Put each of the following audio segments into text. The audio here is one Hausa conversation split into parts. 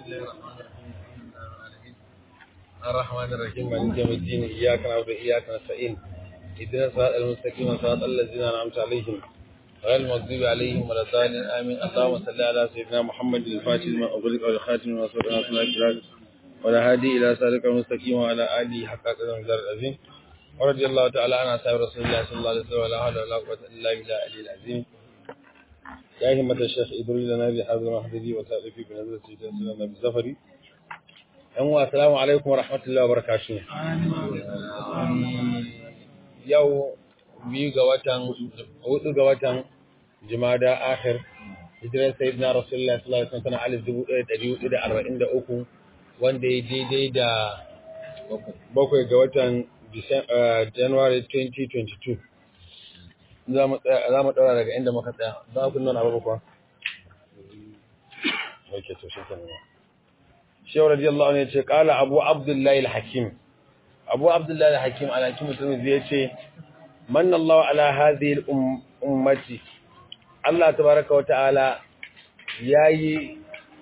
الله الرحمن الرحيم الرحمن الرحيم مالك يوم الدين إياك نعبد وإياك نستعين اهدنا الصراط المستقيم صراط الذين أنعمت عليهم غير المغضوب عليهم ولا الضالين آمين اللهم صل على سيدنا محمد الفاتح لما أغلق والخاتم لما سبق ناصر الأجلال ولا هادي إلى صراطك المستقيم وعلى آله حق قدر المقدار العظيم ورضي الله تعالى عن أصحاب رسول الله صلى الله عليه وسلم ولا حول ولا قوة إلا بالله العلي العظيم يا همة الشيخ إدري لنا بهذا المحضري وتألفي بنزلة سيدنا سلام بالزفري yan assalamu alaikum wa rahmatullahi wa barakatuh yau biyu ga watan hudu ga watan jumada akhir hijirar sayyidina rasulullah sallallahu alaihi wasallam alif dubu ɗaya ɗari hudu da arba'in da uku wanda ya daidai da bakwai ga watan january 2022 za mu ɗaura daga inda muka tsaya za ku nuna abu kuwa ok to shi kenan shehu radiyallahu anhu yace qala abu abdullahi al-hakim abu abdullahi al-hakim al-hakim mutum zai yace manna Allah ala hadhihi al-ummati Allah tabaaraka wa ta'ala yayi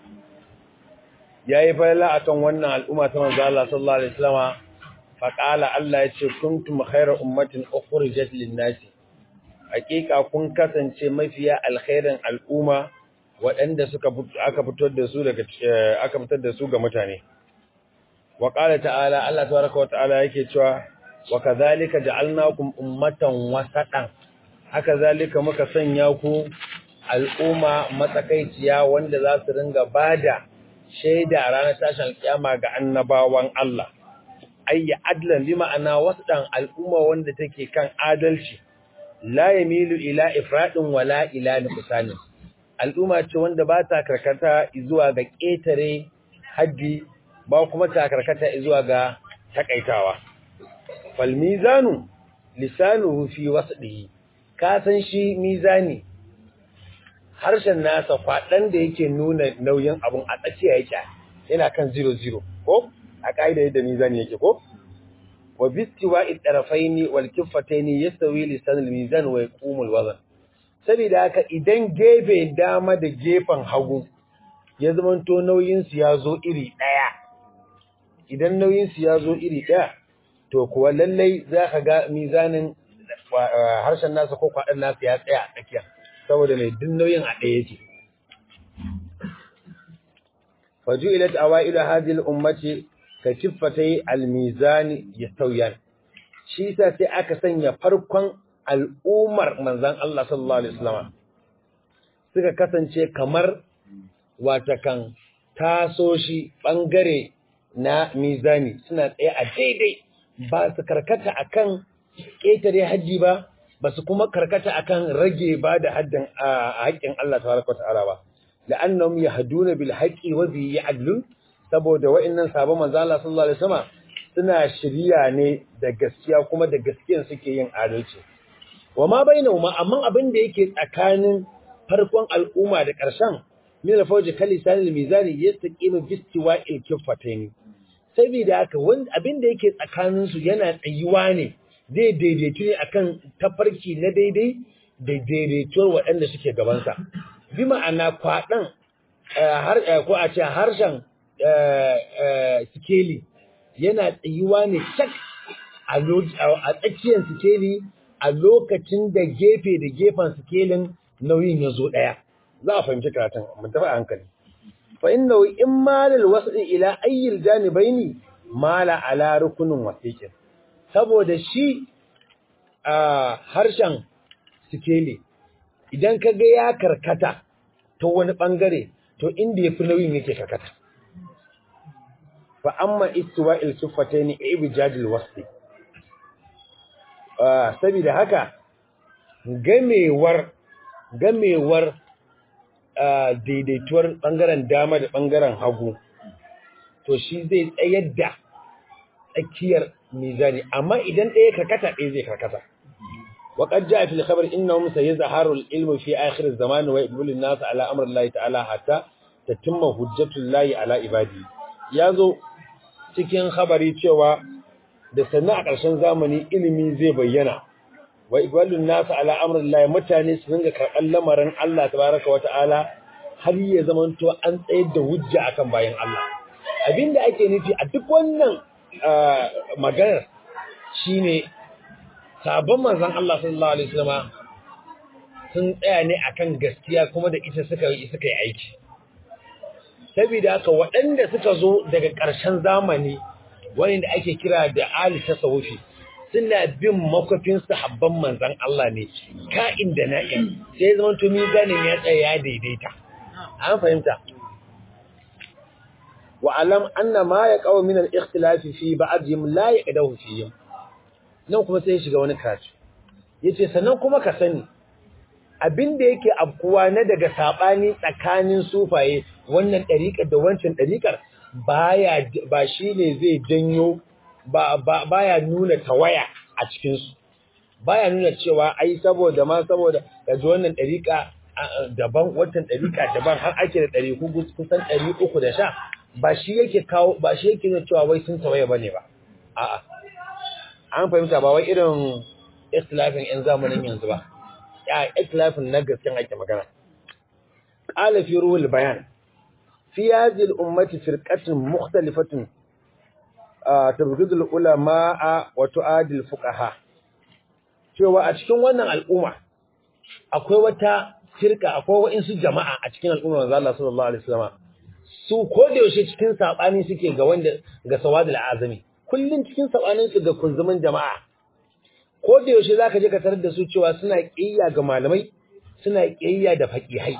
yayi fa'ala akan wannan al'umma ta manzo Allah sallallahu alaihi wasallama fa qala Allah yace kuntum khayra ummatin ukhrijat lin-nasi hakika kun kasance mafiya alkhairin al'umma waɗanda suka aka fitar da su daga aka fitar da su ga mutane wa qala ta'ala Allah tabaraka wa ta'ala yake cewa wa kadhalika ja'alnakum ummatan wasatan haka zalika muka sanya ku al'umma matsakaiciya wanda za su ringa bada shaida a ranar tashin alkiyama ga annabawan Allah ayya adlan bi ma'ana wasatan al'umma wanda take kan adalci la yamilu ila ifradin wala ila nuqsanin al'umma ce wanda ba ta karkata zuwa ga ƙetare haddi ba kuma ta karkata zuwa ga takaitawa. Fal mizanu lisanuhu fi wasdihi ka san shi mizani harshen nasa kwaɗan da yake nuna nauyin abun a tsakiya yake yana kan 00 ko a ƙa'ida yadda mizani yake ko wa bistiwa idrafaini wal kiffataini yastawi lisanul mizan wa yaqumul wazn saboda haka idan gefe dama da gefen hagu ya zamanto nauyinsu ya zo iri ɗaya idan nauyinsu ya zo iri ɗaya to kuwa lallai za ka ga mizanin harshen nasa ko kwaɗin nasa ya tsaya a tsakiya saboda mai duk nauyin a ɗaya yake faju ilat awailu hadhihi al-ummati ka kiffatai al-mizani yastawyan shi yasa sai aka sanya farkon al'ummar manzan Allah sallallahu Alaihi wasallama suka kasance kamar watakan taso shi ɓangare na mizani suna tsaye a daidai ba su karkata akan ƙetare hajji ba ba su kuma karkata akan rage ba da haddin a haƙƙin Allah tabaraka ta'ala ba la'annahum yahduna bil haqqi wa bi ya'dlun saboda wa'annan sabon manzan Allah sallallahu alaihi wasallama suna shirya ne da gaskiya kuma da gaskiyan suke yin adalci wa ma bainahuma amma abin da yake tsakanin farkon al'umma da ƙarshen min al-fawji kalisanil mizani yastaqimu bistiwa'il kiffataini saboda haka wanda abin da yake tsakanin su yana tsayuwa ne zai daidaitu ne akan tafarki na daidai da daidaituwar waɗanda suke gaban sa bi ma'ana kwaɗan har ko a ce harshen sikeli yana tsayuwa ne cak a tsakiyar sikeli a lokacin da gefe da gefen sikelin nauyin ya zo ɗaya za a fahimci karatun mun tafi a hankali fa inna in malal wasl ila ayyil janibaini mala ala rukunin wasiqin saboda shi a harshen sikeli idan ka ga ya karkata ta wani bangare to inda yafi nauyin yake karkata fa amma istiwa'il kiffataini ibjadil wasl saboda haka gamewar gamewar daidaituwar ɓangaren dama da ɓangaren hagu to shi zai tsayar da tsakiyar mizani amma idan ɗaya karkata ɗaya zai karkata وقد جاء في الخبر إنهم سيظهر العلم في آخر الزمان ويقبل الناس على أمر الله تعالى حتى تتم حجة الله على عباده يازو cikin khabari cewa da sannan a ƙarshen zamani ilimi zai bayyana wa iqbalun nasu ala amrillahi mutane su ringa karɓar lamarin Allah tabaraka wa ta'ala har ya zamanto an tsayar da hujja akan bayan Allah abinda ake nufi a duk wannan maganar shine sabon manzon Allah sallallahu alaihi wasallam sun tsaya ne akan gaskiya kuma da ita suka yi suka yi aiki saboda haka waɗanda suka zo daga ƙarshen zamani wanda ake kira da ali tasawufi suna bin makwafin sahabban manzon Allah ne ka'in da na'in sai zaman to mizanin ya tsaya ya daidaita an fahimta wa alam anna ma yaqaw min al-ikhtilafi fi ba'dihim la yaqdahu fihim nan kuma sai ya shiga wani karatu yace sannan kuma ka sani abinda yake afkuwa na daga sabani tsakanin sufaye wannan dariƙar da wancan dariƙar baya ba shine zai janyo ba baya nuna tawaya a cikin su baya nuna cewa ai saboda ma saboda kaji wannan dariƙa daban wancan dariƙa daban har ake da ɗari kusan ɗari uku da sha ba shi yake kawo ba shi yake nuna cewa wai sun tawaye bane ba a'a an fahimta ba wai irin ikhtilafin yan zamanin yanzu ba ya ikhtilafin na gaskiyan ake magana qala fi ruhul bayan fi hadhihi al-ummati firqatun mukhtalifatun tabghidu al-ulama wa tu'adil fuqaha cewa a cikin wannan al'umma akwai wata firka akwai wa'insu jama'a a cikin al'umma manzo Allah sallallahu alaihi wasallam su ko da yaushe cikin sabani suke ga wanda ga sawadul azami kullun cikin sabanin su ga kunzumin jama'a ko da yaushe zaka je ka tarar da su cewa suna kiyaya ga malamai suna kiyaya da faqihai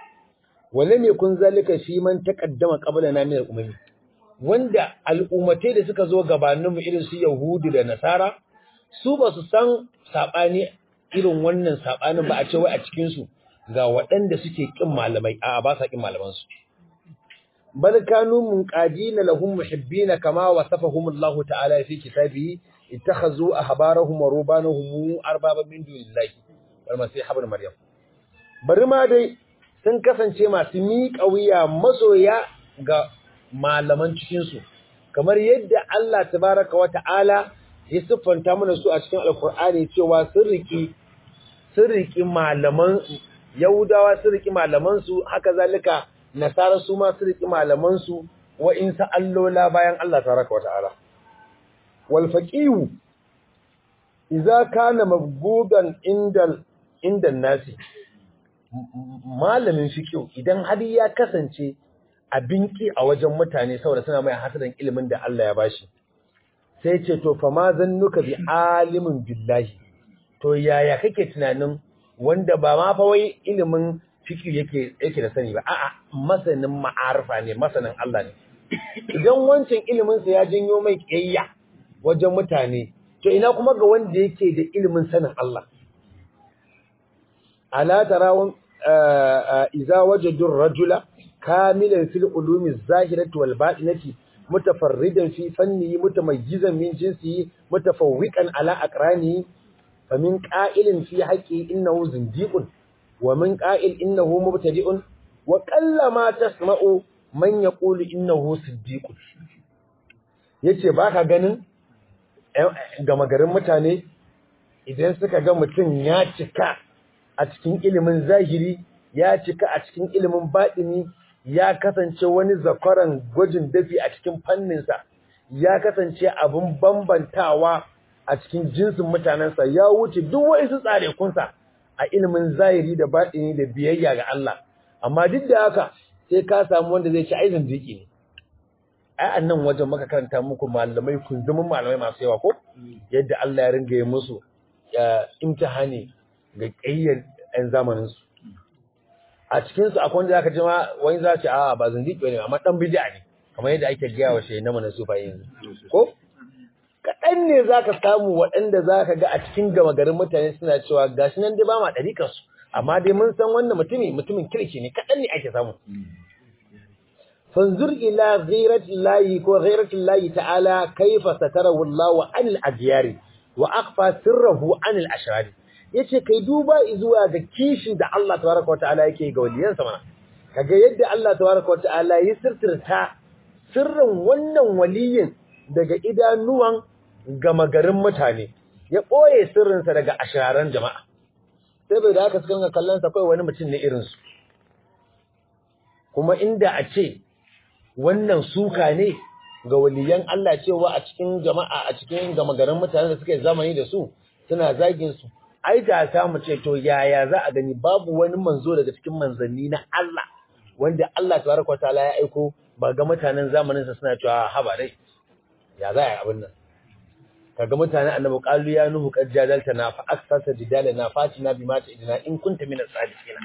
walam yakun zalika fi man taqaddama qablana min al-umami wanda al'ummatai da suka zo gabanin mu irin su yahudi da nasara su ba su san sabani irin wannan sabanin ba a ce wai a cikin su ga waɗanda suke kin malamai a ba sa kin malaman su bal kanu munqadina lahum muhibbina kama wasafahum Allah ta'ala fi kitabihi ittakhazu ahbarahum wa rubanahum arbaba min dunillahi wal masih ibn maryam bari ma dai sun kasance masu miƙa wuya masoya ga malaman cikin su kamar yadda Allah tabaraka wa ta'ala ya siffanta mana su a cikin alkur'ani cewa sun riki sun riki malaman yahudawa sun riki malaman su haka zalika nasara su ma su riki malaman su wa in sa allola bayan Allah tabaraka wa ta'ala wal faqihu idza kana mabgudan inda inda nasi malamin fiqh idan har ya kasance abinki a wajen mutane saboda suna mai hasadan ilimin da Allah ya bashi sai ce to fa ma zannuka bi alimin billahi to yaya kake tunanin wanda ba ma fa wai ilimin fiqh yake yake da sani ba a'a masanin ma'arifa ne masanin Allah ne idan wancan ilimin sa ya janyo mai kiyayya wajen mutane to ina kuma ga wanda yake da ilimin sanin Allah ala tarawun iza wajadu rajula kamilan fil ulumi zahirati wal batinati mutafarridan fi fannihi mutamayyizan min jinsihi mutafawwiqan ala aqranihi famin qa'ilin fi haqqi innahu zindiqun wa min qa'il innahu mubtadi'un wa qallama tasma'u man yaqulu innahu siddiqun yace baka ganin gama garin mutane idan suka ga mutum ya cika a cikin ilimin zahiri ya cika a cikin ilimin baɗini ya kasance wani zakwaran gwajin dafi a cikin fanninsa ya kasance abin bambantawa a cikin jinsin mutanensa ya wuce duk wa'isu tsarekunsa a ilimin zahiri da baɗini da biyayya ga Allah amma duk da haka sai ka samu wanda zai ci aizin jiki ne ai annan wajen maka karanta muku malamai kunzumin malamai masu yawa ko yadda Allah ya ringa yi musu imtihani ga ƙayyar 'yan zamaninsu a cikinsu akwai wanda zaka ji ma wani za ce a ba zindiki ne amma dan bid'a ne kamar yadda ake gaya wa shehu na mana sufa yanzu ko kaɗan ne zaka samu waɗanda zaka ga a cikin gama garin mutane suna cewa gashi nan dai ba ma ɗariƙar su amma dai mun san wannan mutumi mutumin kirki ne kaɗan ne ake samu fanzur ila ghairatillahi ko ghairatillahi ta'ala kaifa satarahu Allah anil adyari wa akhfa sirrahu anil ashrari yace kai duba zuwa ga kishin da Allah tabaraka wataala yake ga waliyansa mana kaga yadda Allah tabaraka wataala ya sirtirta sirrin wannan waliyin daga idanuwan gama garin mutane ya boye sirrinsa daga ashararan jama'a sai bai da haka suka ga kallon sa kai wani mutum ne irin su kuma inda a ce wannan suka ne ga waliyan Allah cewa a cikin jama'a a cikin gama garin mutanen da suka yi zamani da su suna zagin su ai da ta mu ce to yaya za a gani babu wani manzo daga cikin manzanni na Allah wanda Allah tabaraka wataala ya aiko ba ga mutanen zamanin sa suna cewa haba dai ya za a yi abin nan kaga mutanen annabi qalu ya nuhu qad jadalta na fa aksarta jidalana fatina bima ta idina in kunta min as-sadiqina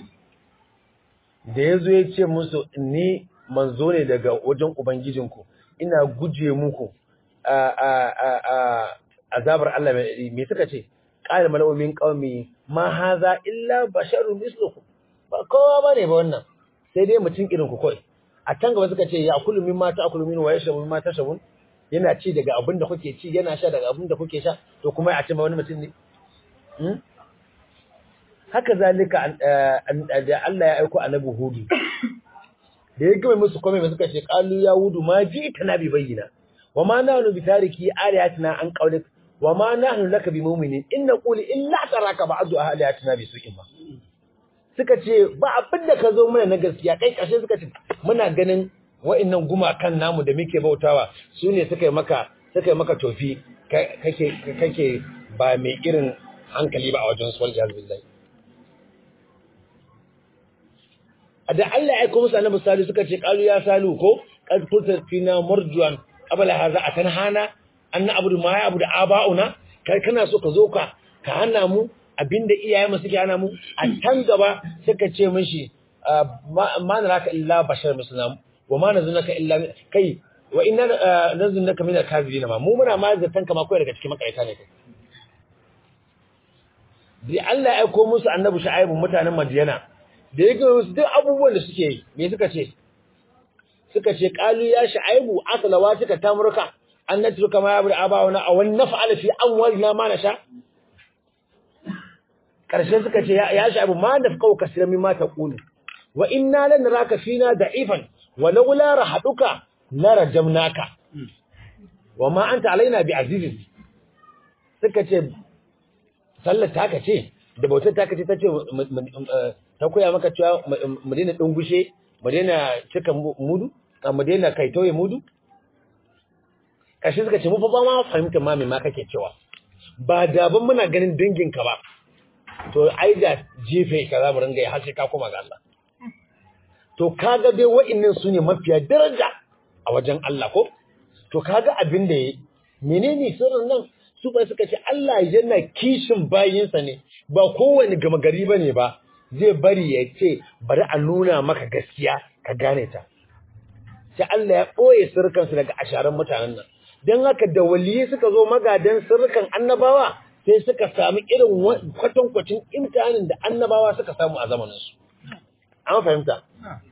da yazo ya ce musu ni manzo ne daga wajen ubangijinku ina guje muku a a a azabar Allah me suka ce qala malaa'u min qaumi ma hadha illa basharun mislukum ba kowa bane ba wannan sai dai mutum irin ku kai a can gaba suka ce ya kullu mimma ta'kulu min wa yashrabu mimma tashabun yana ci daga abin da kuke ci yana sha daga abin da kuke sha to kuma a ce ma wani mutum ne haka zalika da Allah ya aiko annabi hudu da ya gama musu komai suka ce qalu ya hudu ma ji ta nabi bayyina wa ma nahnu bi tariki alihatina an qawlik wa ma nahnu laka bi mu'minin in naqulu illa taraka ba'du alihatina bi su'in ma suka ce ba abin da ka zo mana na gaskiya kai kashe suka ce muna ganin wa'annan gumakan namu da muke bautawa su ne suka yi maka suka yi maka tofi kake kake ba mai irin hankali ba a wajen su waljihar billahi da Allah ya aika musu annabi salu suka ce qalu ya salu ko qad kunta fina marjuan qabla hadha atanhana an na'budu ma ya'budu aba'una kai kana so ka zo ka ka hana mu abinda iyayenmu suke hana mu a can gaba suka ce mishi ma naraka illa bashar muslim wa ma nazunaka illa kai wa inna nazunaka min al-kadhibin ma mu muna ma zatan kama kai daga cikin makaita ne kai da Allah ya aiko musu annabi Shu'aibu mutanen Madiyana da yake musu duk abubuwan da suke yi me suka ce suka ce qalu ya Shu'aibu aslawa suka tamurka an natruka ma yabu abawana aw naf'ala fi amwalina ma nasha karshe suka ce ya Shu'aibu ma nafqau kaseeran mimma taqulu wa inna lanaraka fina da'ifan ولولا رحتك لرجمناك وما انت علينا بعزيز suka ce sallar taka ce da bautar taka ce tace ta koya maka cewa mu daina dungushe mu daina cika mudu mu daina kaitoye mudu kashi suka ce mu fa ba ma fahimtar ma me ma kake cewa ba daban muna ganin danginka ba to ai da jefe ka za mu ringa yi har sai ka koma ga Allah to kaga dai wa'annan su ne mafiya daraja a wajen Allah ko to kaga abin da yayi menene sirrin nan su ba suka ce Allah yana kishin bayinsa ne ba kowane gama gari bane ba zai bari ya ce bari a nuna maka gaskiya ka gane ta sai Allah ya boye sirkan su daga asharan mutanen nan dan haka da waliyyi suka zo magadan sirkan annabawa sai suka samu irin kwatankwacin imtihanin da annabawa suka samu a zamanin su an fahimta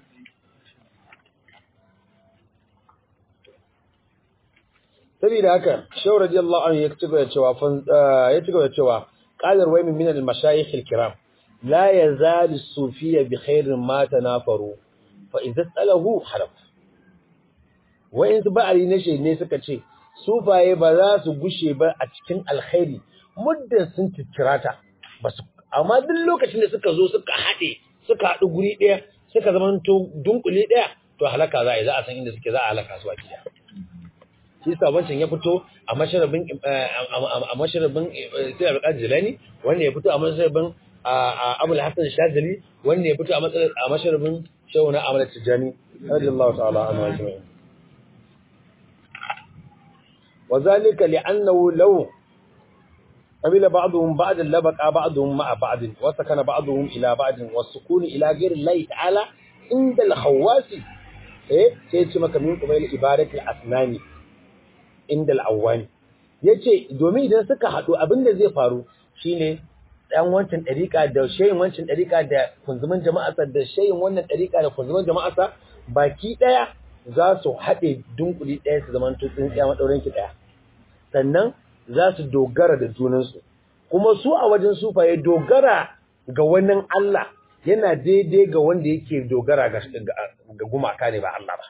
saboda haka shaw radiyallahu anhu ya ci gaba da cewa ya ci gaba da cewa qalar waymin min al-mashayikh al-kiram la yazal as-sufiyya bi khairin ma tanafaru fa idza salahu haraf wayin su ba'ari ne shi ne suka ce sufaye ba za su gushe ba a cikin alkhairi muddin sun tikirata basu amma duk lokacin da suka zo suka haɗe suka haɗu guri ɗaya suka zama to dunkule ɗaya to halaka za a yi za a san inda suke za a halaka su a gida shi sabancin ya fito a masharabin a masharabin sai al jilani wanda ya fito a masharabin abul hasan shazali wanda ya fito a masharabin shawuna amal tijani radiyallahu ta'ala anhu ajma'in وذلك لأنه لو قبل بعضهم بعض لبقى بعضهم مع بعض وسكن بعضهم إلى بعض والسكون إلى غير الله تعالى عند الخواس إيه سيتي مكا من قبيل إبادة الأسنان عند الأوان yace domin idan suka haɗu abin da zai faru shine ɗan wancan ɗariƙa da shayin wancan ɗariƙa da kunzumin jama'arsa da shayin wannan ɗariƙa da kunzumin jama'arsa baki ɗaya za su haɗe dunkuli ɗaya su zama tsintsiya maɗaurinki ɗaya sannan za su dogara da junansu kuma su a wajen sufaye dogara ga wannan Allah yana daidai ga wanda yake dogara ga gumaka ne ba Allah ba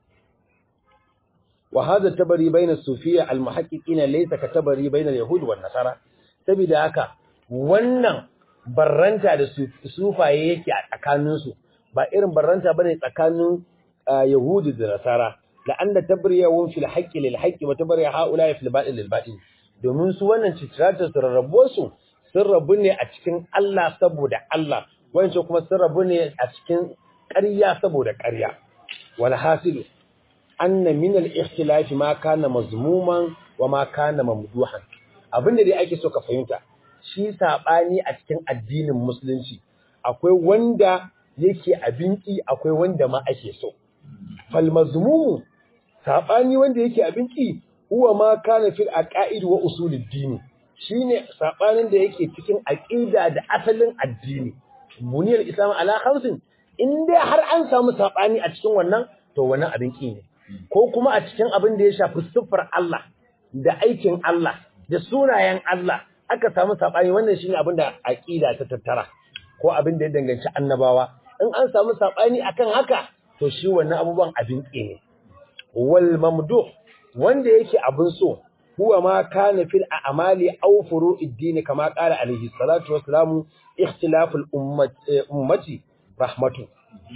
wa hadha tabari baina sufiyya almuhaqqiqina laysa ka tabari baina yahud wan nasara saboda haka wannan barranta da sufaye yake a tsakaninsu ba irin barranta bane tsakanin yahudi da nasara la anna tabriyahum fil haqqi lil haqqi wa tabriya haula fil batil lil batil domin su wannan citirata su rarrabo su sun rabu ne a cikin Allah saboda Allah wancan kuma sun rabu ne a cikin ƙarya saboda ƙarya wal hasilu anna min al ikhtilaf ma kana mazmuman wa ma kana mamduhan abinda dai ake so ka fahimta shi sabani a cikin addinin musulunci akwai wanda yake abinci akwai wanda ma ake so fal mazmum sabani wanda yake abinci huwa ma kana fil aqaid wa usulid din shine sabanin da yake cikin aqida da asalin addini buniyar islam ala khamsin in dai har an samu sabani a cikin wannan to wannan abin ki ne ko kuma a cikin abin da ya shafi siffar Allah da aikin Allah da sunayen Allah aka samu sabani wannan shine abin da aqida ta tattara ko abin da ya danganci annabawa in an samu sabani akan haka to shi wannan abubuwan abin ki ne wal mamduh wanda yake abin so huwa ma kana fil a'mali aw furu'id din kama qala alaihi salatu wassalamu ikhtilaful ummati rahmatu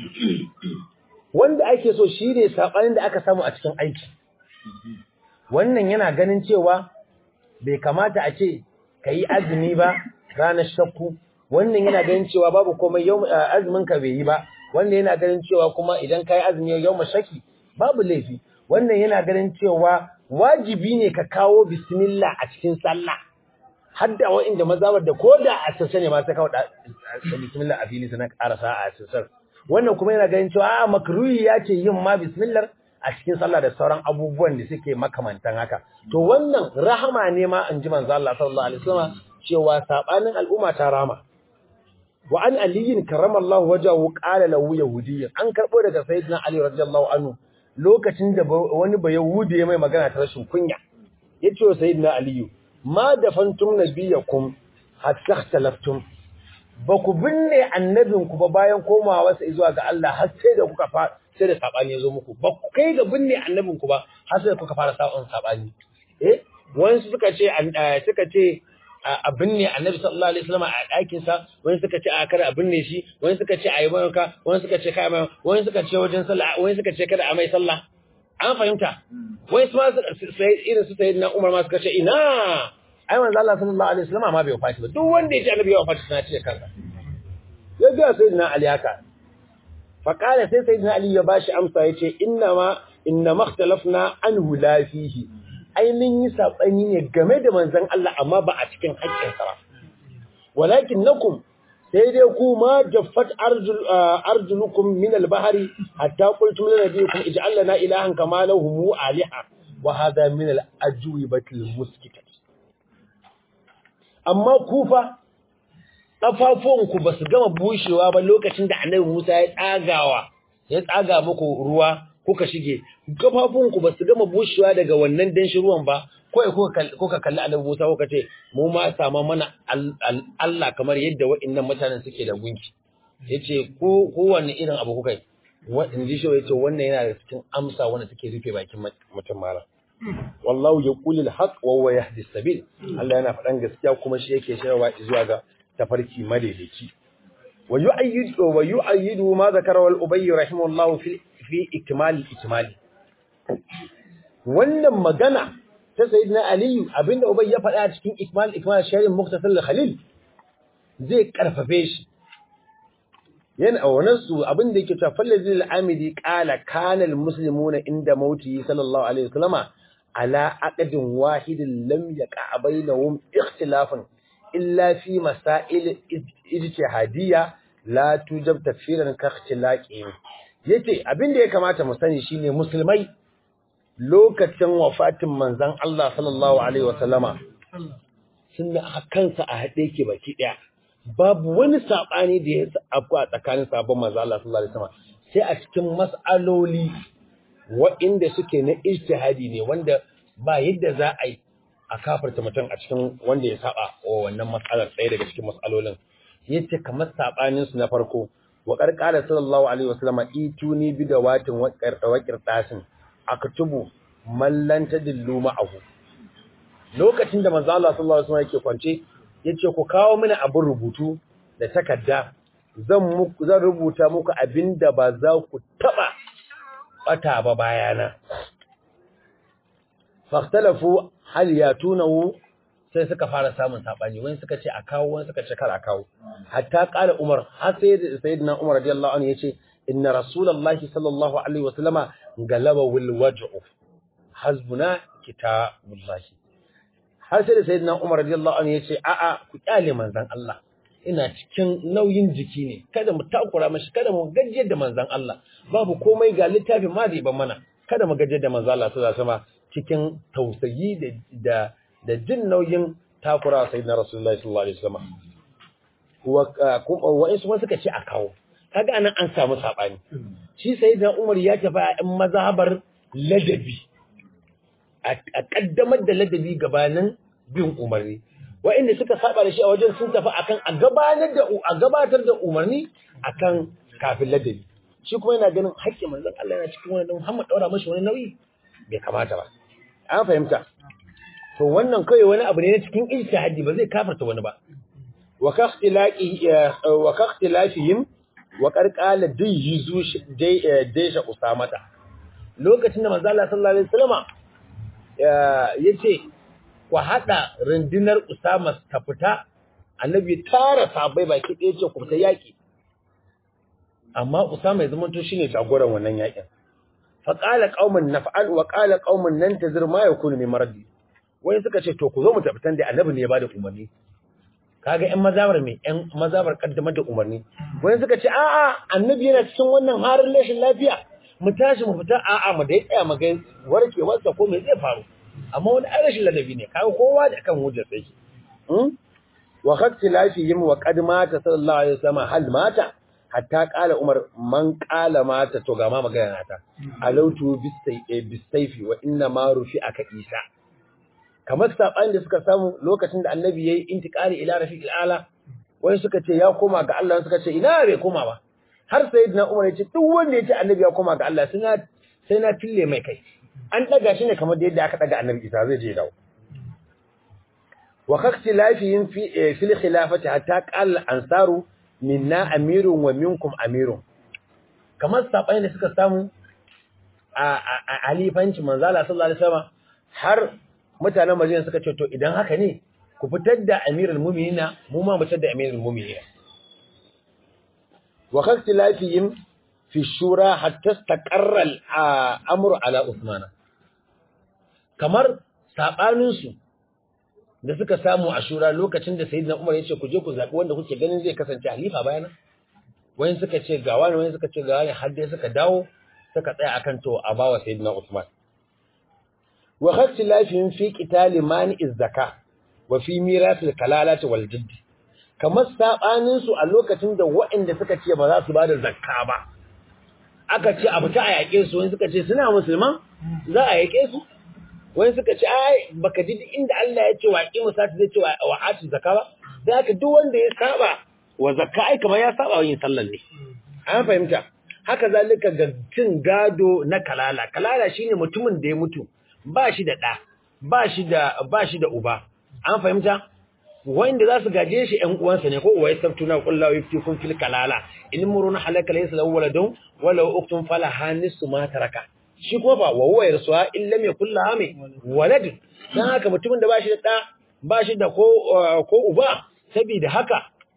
wanda ake so shine sabanin da aka samu a cikin aiki wannan yana ganin cewa bai kamata a ce kai azumi ba ranar shakku wannan yana ganin cewa babu komai yau azumin ka bai yi ba wannan yana ganin cewa kuma idan kai azumi yau mashaki babu laifi wannan yana ganin cewa wajibi ne ka kawo bismillah a cikin sallah har da wa'inda mazabar da koda a sassa ne ma sai kawo bismillah a fili sanan karasa a sassar wannan kuma yana ganin cewa a makruhi ya ce yin ma bismillah a cikin sallah da sauran abubuwan da suke makamantan haka to wannan rahama ne ma an ji manzo Allah sallallahu alaihi wasallam cewa sabanin al'umma ta rama wa an aliyin karramallahu wajahu qala lahu yahudiyyan an karbo daga sayyidina ali radiyallahu anhu lokacin da wani ba Yahudi ya mai magana ta rashin kunya yace wa sayyidina Aliyu ma dafantum nabiyakum hatta ikhtalaftum ba ku binne annabin ku ba bayan komawa sa zuwa ga Allah har sai da kuka fara sai da sabani yazo muku ba ku kai ga binne annabin ku ba har sai kuka fara sabon sabani eh wani suka ce suka ce a binne annabi sallallahu alaihi wasallam a ɗakin sa wani suka ce a kada a binne shi wani suka ce a yi banka wani suka ce kai mai wani suka ce wajen sallah wani suka ce kada a mai sallah an fahimta wani su ma sai irin su sayyidina Umar ma suka ce ina ai manzo Allah sallallahu alaihi wasallam ma bai wafati ba duk wanda ya ce annabi ya wafati sana ce kansa ya ga sayyidina Ali haka fa qala sai sayyidina Ali ya bashi amsa yace inna ma inna makhtalafna anhu la fihi ainihin yi saɓani ne game da manzan Allah amma ba a cikin haƙƙinsa ba. Walakin nakum sai dai ku ma jaffat arjulukum min albahari hatta qultum lana bikum ij'al lana ilahan kama lahum aliha wa hadha min al-ajwibatil muskitat amma ku fa kafafuwanku ba su gama bushewa ba lokacin da Annabi Musa ya tsagawa ya tsaga muku ruwa kuka shige kafafunku ba su gama bushewa daga wannan danshi ruwan ba kawai kuka kalli annabi Musa kuka ce mu ma sama mana Allah kamar yadda waɗannan mutanen suke da gunki yace ko kowanne irin abu kuka yi in ji shi yace wannan yana da cikin amsa wanda take rufe bakin mutum mara wallahu yaqulul haqq wa huwa yahdi sabil Allah yana faɗan gaskiya kuma shi yake shirwa zuwa ga tafarki madaidaici wa yu'ayyidu wa yu'ayyidu ma zakara wal ubayy rahimahullahu fi fi ikmal ikmali wannan magana ta sayyidina ali abinda ubay ya faɗa a cikin ikmal ikmal sharin muktasar khalil zai karfafe shi yana wannan su abinda yake cewa fallazil amidi qala kana al muslimuna inda mauti sallallahu alaihi wasallama ala aqdin wahidin lam yaqa bainahum ikhtilafun illa fi masail ijtihadiyya la tujab tafsiran ka ikhtilaqi yace abin da ya kamata mu sani shine musulmai lokacin wafatin manzon Allah sallallahu alaihi wasallama sun kansa a hade yake baki daya babu wani sabani da ya afku a tsakanin sabon manzon Allah sallallahu alaihi wasallama sai a cikin mas'aloli waɗanda suke na ijtihadi ne wanda ba yadda za a yi a kafarta mutum a cikin wanda ya saba wa wannan matsalar ɗaya daga cikin matsalolin yace kamar sabanin su na farko wa qarqala sallallahu alaihi wasallam ituni bi dawatin wa qarqawaqir tasin aktubu man lan tadillu ma'ahu lokacin da manzo Allah sallallahu alaihi wasallam yake kwance yace ku kawo mini abin rubutu da takarda zan muku zan rubuta muku abinda ba za ku taba bata ba bayana fahtalafu hal yatunahu sai suka fara samun sabani wani suka ce a kawo wani suka ce kar a kawo hatta qala umar har sai sayyidina umar radiyallahu anhu yace inna rasulullahi sallallahu alaihi wasallama galaba wil waj'u hasbuna kitabullahi har sai da sayyidina umar radiyallahu anhu yace a a ku kyale manzon Allah ina cikin nauyin jiki ne kada mu takura mashi kada mu gajiyar da manzon Allah babu komai ga littafin ma zai ban mana kada mu gajiyar da manzon Allah sallallahu alaihi wasallama cikin tausayi da da jin nauyin takura sai na Rasulullahi sallallahu alaihi wasallam wa wa'insu ma suka ce a kawo kaga anan an samu sabani shi sayyidina Umar ya tafi a ɗan mazhabar ladabi a kaddamar da ladabi gabanin bin umarni wa'inda suka saba da shi a wajen sun tafi akan a gabatar da a gabatar da umarni akan kafin ladabi shi kuma yana ganin haƙƙin manzon Allah yana cikin wani Muhammad daura mashi wani nauyi bai kamata ba an fahimta to wannan kai wani abu ne na cikin ijtihadi ba zai kafarta wani ba wa ka ikhtilaqi wa ka ikhtilafihim wa qarqala dayyizu daysha usamata lokacin da manzo Allah sallallahu alaihi wasallama yace ku hada rundunar usama ta fita annabi tara sabai baki ɗaya ce ku fita yaki amma usama ya zama to shine jagoran wannan yakin fa qala qauman naf'al wa qala qauman nantazir ma yakunu min maradi wai suka ce to ku zo mu tabbatar da annabi ne ya bada umarni kaga ƴan mazabar me ƴan mazabar kaddamar da umarni wai suka ce a'a annabi yana cikin wannan harin rashin lafiya mu tashi mu fita a'a mu dai tsaya mu ga warkewar sa ko me zai faru amma wani ai rashin ladabi ne kaga kowa da kan hujjar sai shi wa khatti lafihim wa qad mata sallallahu alaihi wasallam hal mata hatta qala umar man qala mata to ga ma magana ta alautu bisayfi wa inna ma rufi aka isa kamar saɓani da suka samu lokacin da annabi ya yi intikari ila rafiqil ala wani suka ce ya koma ga Allah suka ce ina bai koma ba har sayyidina Umar ya ce duk wanda ya ce annabi ya koma ga Allah sai na sai na tille mai kai an daga shi ne kamar da yadda aka daga annabi Isa zai je dawo wa khaktilafihim fi fil khilafati hatta qala ansaru minna amirun wa minkum amirun kamar saɓani da suka samu a alifanci manzala sallallahu alaihi wasallam har mutanen Madina suka ce to idan haka ne ku fitar da Amirul Mu'minina mu ma mu fitar da Amirul Mu'minina wa khastilafihim fi shura hatta istaqarra al-amru ala Uthman kamar sabanin su da suka samu a shura lokacin da Sayyidina Umar ya ce ku je ku zabi wanda kuke ganin zai kasance halifa bayana wayan suka ce ga wani wayan suka ce ga wani har dai suka dawo suka tsaya akan to a bawa Sayyidina Uthman wa khastilafihim fi qitali mani'iz zakah wa fi mirasil kalalati wal jidd kamar sabanin su a lokacin da waɗanda suka ce ba za su bada zakka ba aka ce abu ta a yake su wani suka ce suna musulman za a yake su wani suka ce ai baka ji inda Allah ya ce wa aqimu sati zai ce wa atu zakka ba dan haka duk wanda ya saba wa zakka ai kamar ya saba wa yin sallar ne an fahimta haka zalika ga cin gado na kalala kalala shine mutumin da ya mutu ba shi da ɗa, ba shi da ba shi da uba. An fahimta? Wanda za su gaje shi ‘yan uwansa ne, ko uwa ya sabtu na kulla wa yifti kun fil kalala, in muru na halaka laysa lahu waladun wala uktun fala hanisu ma taraka. Shi kuma ba wa huwa yarsuha in lam yakul laha mai walad. Dan haka mutumin da ba shi da ɗa, ba shi da ko ko uba, saboda haka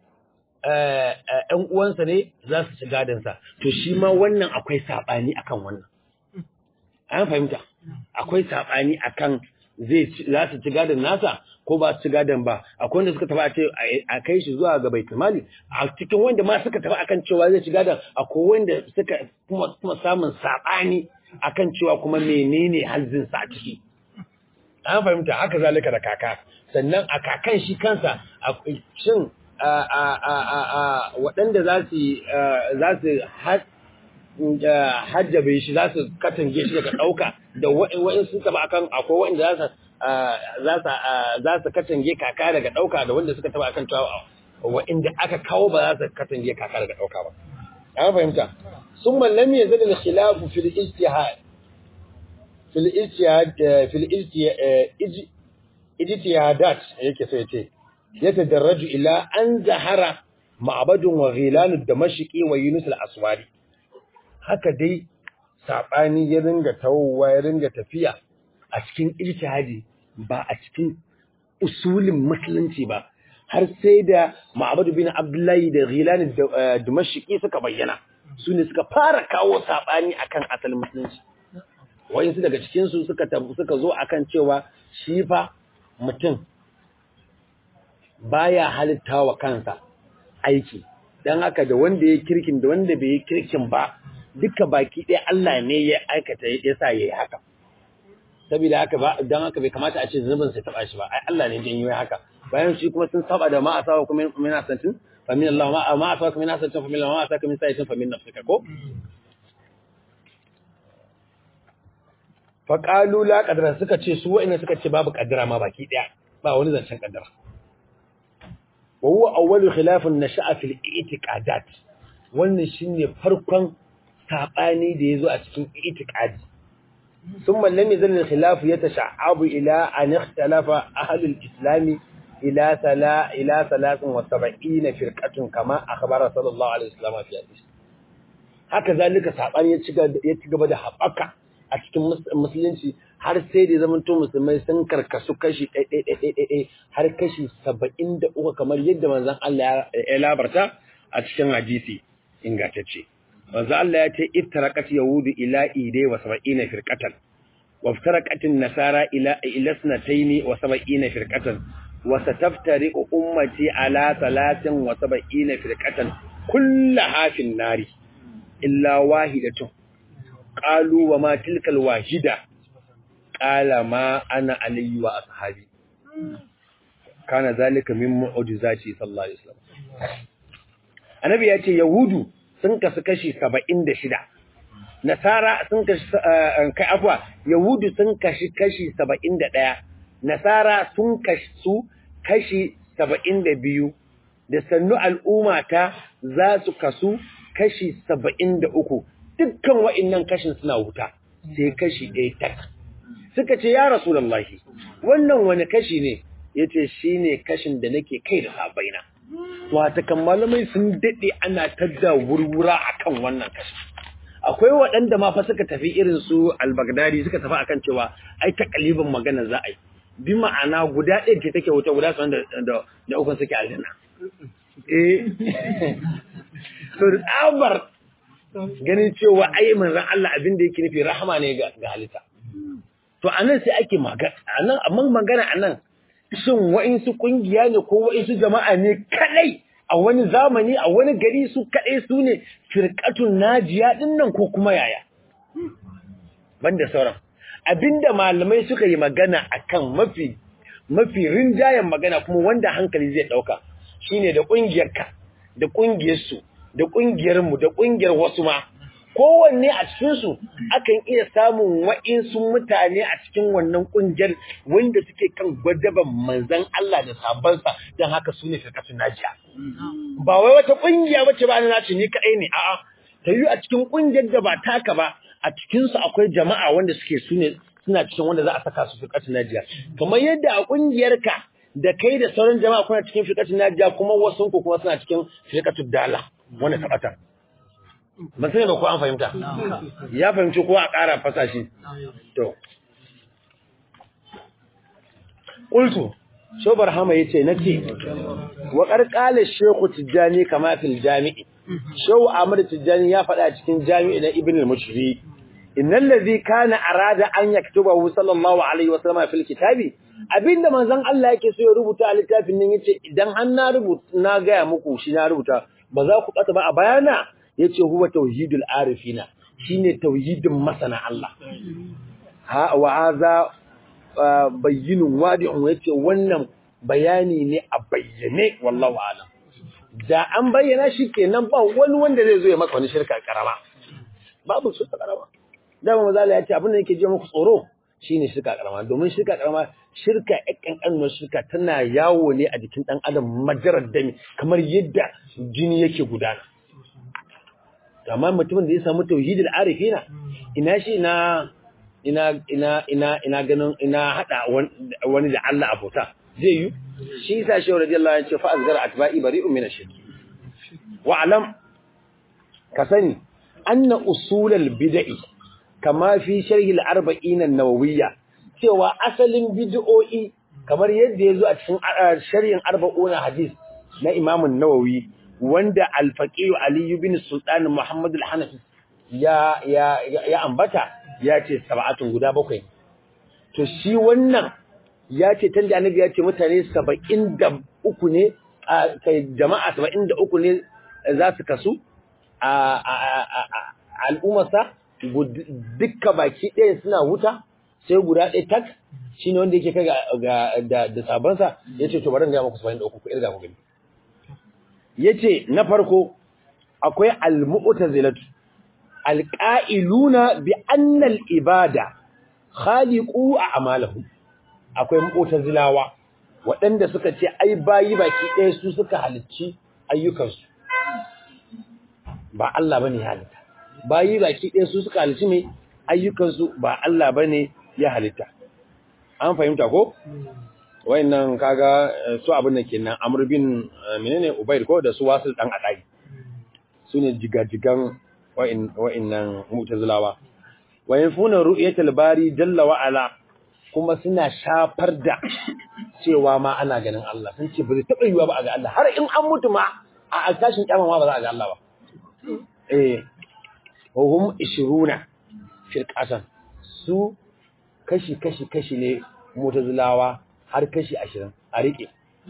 ‘yan uwansa ne za su ci gadansa. To shi ma wannan akwai saɓani akan wannan. An fahimta? akwai saɓani akan zai za su ci gadon nasa ko ba su ci gadon ba akwai wanda suka tafi a ce a kai shi zuwa ga baitul mali a cikin wanda ma suka tafi akan cewa zai ci gadon akwai wanda suka kuma kuma samun saɓani akan cewa kuma menene hazzin sa a ciki an fahimta haka zalika da kaka sannan a kakan shi kansa shin waɗanda za su za su hajjabe shi za su katange shi daga ɗauka da wa'in sun taba akan akwai wa'in za su za su katange kaka daga ɗauka da wanda suka taba akan cewa wa'inda aka kawo ba za su katange kaka daga ɗauka ba an fahimta sun mallam ya zada da khilafu fil ijtihad fil ijtihad fil ijtihadat yake sai ce ya tadarraju ila an zahara ma'abadun wa ghilanud damashqi wa yunus al-aswari haka dai sabani ya ringa tawowa ya ringa tafiya a cikin ijtihadi ba a cikin usulin musulunci ba har sai da ma'abadu bin abdullahi da ghilanud damashqi suka bayyana su ne suka fara kawo sabani akan asalin musulunci wayansu daga cikin su suka suka zo akan cewa shi fa mutum baya halitta wa kansa aiki dan haka da wanda ya kirkin da wanda bai yi kirkin ba duka baki ɗaya Allah ne ya aikata ya sa yayi haka saboda haka ba dan haka bai kamata a ce zunubin sai taba shi ba ai Allah ne janyo haka bayan shi kuma sun saba da ma asawa kuma min asantin fa min Allah ma ma asawa min asantin fa min Allah ma asaka min sa'itin fa min nafsika ko fa qalu la qadara suka ce su wa'ina suka ce babu qadara ma baki ɗaya ba wani zancen qadara وهو أول خلاف نشأ في الاعتقادات wannan shine farkon sabani da yazo a cikin i'tiqadi thumma lam yazal al-khilaf yatasha'abu ila an ikhtalafa ahli al-islam ila sala ila 73 firqatun kama akhbara sallallahu alaihi wasallam fi hadith haka zalika sabani ya ci ya ci gaba da habaka a cikin musulunci har sai da zaman to musulmai sun karkasu kashi ɗaiɗaiɗaiɗaiɗai har kashi saba'in da uku kamar yadda manzan Allah ya labarta a cikin hadisi ingantacce. Manzan Allah ya ce iftarakat yahudu ila ide wa saba'ina firqatan wa iftaraqatin nasara ila ila sanataini wa saba'ina firqatan wa sataftari ummati ala talatin wa saba'ina firqatan kullaha fin nari illa wahidatun qalu wa ma tilkal wahida qala ma ana alayhi wa ashabi kana zalika min mu'jizati sallallahu alaihi wasallam annabi ya ce yahudu sun kasu kashi 76 nasara sun kashi kai afwa yahudu sun kashi kashi 71 nasara sun kashi su kashi 72 da sannu al'ummata za su kasu kashi 73 dukkan wa'annan kashin suna wuta sai kashi ɗaya tak suka ce ya rasulullahi wannan wani kashi ne yace shine kashin da nake kai da sabaina wata kan malamai sun dade ana tadda wurwura akan wannan kashi akwai waɗanda ma fa suka tafi irin su al-Baghdadi suka tafi akan cewa ai takalibin magana za a yi bi ma'ana guda ɗaya ce take wuta guda sun da da ukun suke aljanna eh to tsabar ganin cewa ai manzon Allah abin da yake nufi rahama ne ga halitta to anan sai ake magana anan amma magana anan shin wa'insu kungiya ne ko wa'insu jama'a ne kadai a wani zamani a wani gari su kadai su ne firqatun najiya din nan ko kuma yaya banda sauran abinda malamai suka yi magana akan mafi mafi rinjayen magana kuma wanda hankali zai dauka shine da kungiyarka da kungiyar su da kungiyar mu da kungiyar wasu ma kowanne a cikinsu akan iya samun wa'insu mutane a cikin wannan ƙungiyar wanda suke kan gwadaban manzan Allah da sabansa don haka su ne firkatun najiya. Ba wai wata ƙungiya wacce ba na nace ni kaɗai ne, a'a, ta yi a cikin ƙungiyar da ba taka ba, a cikinsu akwai jama'a wanda suke su ne suna cikin wanda za a saka su firkatun najiya. Kamar yadda a ƙungiyarka da kai da sauran jama'a kuna cikin firkatun najiya kuma wasu ku kuma suna cikin firkatun dala wanda ta ɓata. ban sani ba ko an fahimta ya fahimci ko a ƙara fasa shi to qultu shobar hama yace nace wa qarqala shaykhu tijani kama fil jami'i shaw ahmad tijani ya faɗa cikin jami'i na ibn al-mushri innal ladhi kana arada an yaktubahu sallallahu alaihi wa sallam fil kitabi abinda manzon Allah yake so ya rubuta a littafin nan yace idan an na rubuta na ga muku shi na rubuta ba za ku bata ba a bayana yace huwa tauhidul arifina shine tauhidin masana Allah ha wa hadha bayyinun wadi'un yace wannan bayani ne a bayyane wallahu alam da an bayyana shi kenan ba wani wanda zai zo ya maka wani shirka karama babu shirka karama dama maza Allah ya ce abin da yake ji muku tsoro shine shirka karama domin shirka karama shirka ƴan ƙanƙanuwar shirka tana yawo ne a jikin ɗan adam majarar dami kamar yadda jini yake gudana amma mutumin da ya samu tauhidul arifina ina shi ina ina ina ina ina ganin ina hada wani da Allah abota zai yi shi yasa shi radiyallahu anhu ya ce fa azgara atba'i bari'un min ash-shirk wa'lam ka sani anna usulal bid'i kama fi sharhi al-arba'in an-nawawiyya cewa asalin bid'o'i kamar yadda yazo a cikin sharhin arba'un hadis na Imam an-Nawawi wanda al-faqih Ali ibn Sultan Muhammad al-Hanafi ya ya ya ambata ya ce sab'atun guda bakwai to shi wannan ya ce tanda annabi ya ce mutane 73 ne kai jama'a 73 ne za su kasu a al'ummarsa dukka baki ɗaya suna wuta sai guda ɗaya tak shi ne wanda yake kai da sabansa ya ce to bari ga maku 73 ku irga ku gani ya ce na farko akwai al-mu'tazilatu alƙa'iluna bi annal ibada khaliqu a amalahu akwai mu'tazilawa waɗanda suka ce ai bayi baki ɗaya su suka halicci ayyukansu ba Allah bane ya halitta bayi baki ɗaya su suka halicci mai ayyukansu ba Allah bane ya halitta an fahimta ko wayannan kaga su abin da kenan Amr bin menene Ubayr ko da su wasil dan adai sune jigajigan wa'innan mutazilawa wa yanfuna ru'yatul bari jalla wa ala kuma suna shafar da cewa ma ana ganin Allah sun ce ba zai taba yiwa ba a ga Allah har in an mutu ma a tashin kiyama ma ba za a ga Allah ba eh hum 20 firqatan su kashi kashi kashi ne mutazilawa har kashi 20 a rike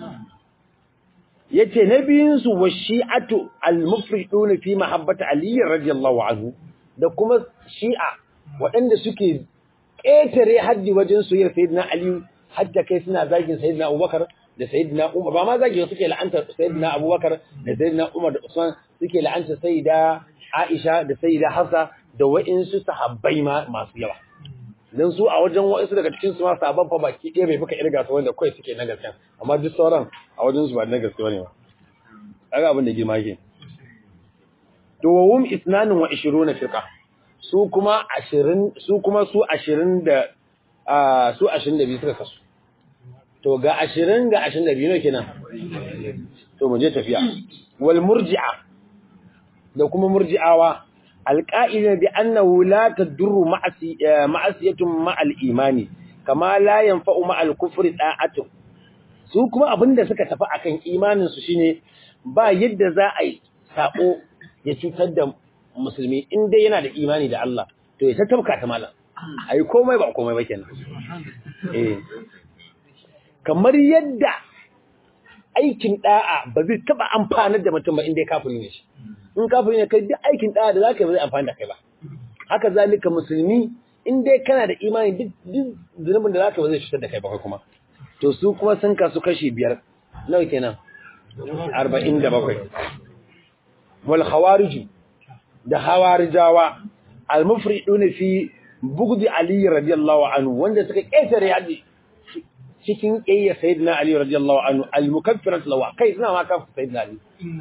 yace na biyun su wa shi'atu al-mufridun fi mahabbati ali radiyallahu anhu da kuma shi'a waɗanda suke ƙetare haddi wajen soyayyar sayyidina ali hadda kai suna zagin sayyidina abubakar da sayyidina umar ba ma zagin suke la'anta sayyidina abubakar da sayyidina umar da usman suke la'anta sayyida aisha da sayyida hafsa da wa'insu sahabbai ma masu yawa dan su a wajen wa'insu daga cikin su ma sahabban fa baki ɗaya bai fuka irga su wanda kai suke na gaskiya amma duk sauran a wajen su ba na gaskiya ne ba kaga abin da girma yake to wa hum isnanun wa 20 firqa su kuma 20 su kuma su 20 da su 22 suka kasu to ga 20 ga 22 ne kenan to mu je tafiya wal murji'a da kuma murji'awa alqa'ila bi annahu la tadurru ma'asiyatun ma'al imani kama la yanfa'u ma'al kufri da'atu su kuma abinda suka tafi akan imanin su shine ba yadda za a yi sako ya cutar da musulmi in dai yana da imani da Allah to ya tattabka ta malam ai komai ba komai ba kenan eh kamar yadda aikin da'a ba zai taba amfanar da mutum ba in dai kafiri ne shi in kafiri ne kai duk aikin da'a da zaka yi ba zai amfana da kai ba haka zalika musulmi in dai kana da imani duk duk zunubin da zaka ba zai cutar da kai ba kuma to su kuma sun kasu kashi biyar nawa kenan arba'in da bakwai wal khawariju da hawarijawa al-mufridun fi bugdi ali radiyallahu anhu wanda suka ƙetare yaji cikin ƙiyya sayyidina ali radiyallahu anhu al-mukaffirat lawa kai suna ma kafir sayyidina ali